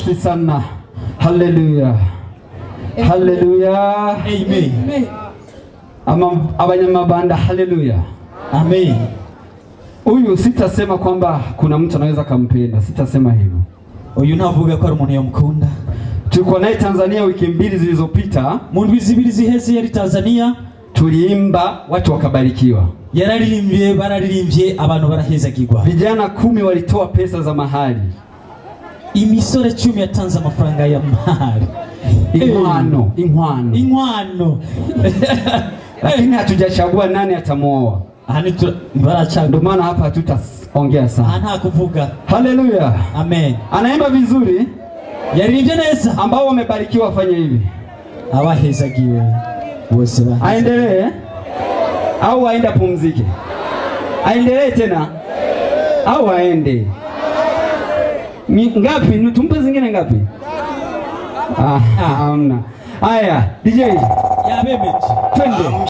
Safi sana. Haleluya. Haleluya. amen Ama abanyamabanda haleluya. amen Huyu sitasema kwamba kuna mtu anaweza kampenda, sitasema hivyo. uyu ntavuga ko ari umuntu yamukunda Tulikuwa naye Tanzania wiki mbili zilizopita, mu ndwi zibiri ziheze yari tanzania tuliimba watu wakabarikiwa. yararirimbye bararirimbye abantu barahezagirwa Vijana kumi walitoa pesa za mahali, imisore cumi yatanze amafaranga ya mari inkwano, inkwano, inkwano lakini hatujachagua nani atamwoa. aha nitu- ntibaracaga Ndio maana hapa hatutaongea aha sana. nta kuvuga Haleluya. amen Anaimba vizuri, yaririmbye neza ambao wamebarikiwa wafanye hivi. abahezagiwe bose ba Aendelee au aende apumzike? Aendelee tena au aende? Ni ngapi? Ni Tumpe zingine ngapi? Ah, hamna. Haya, DJ, yabemeje twende.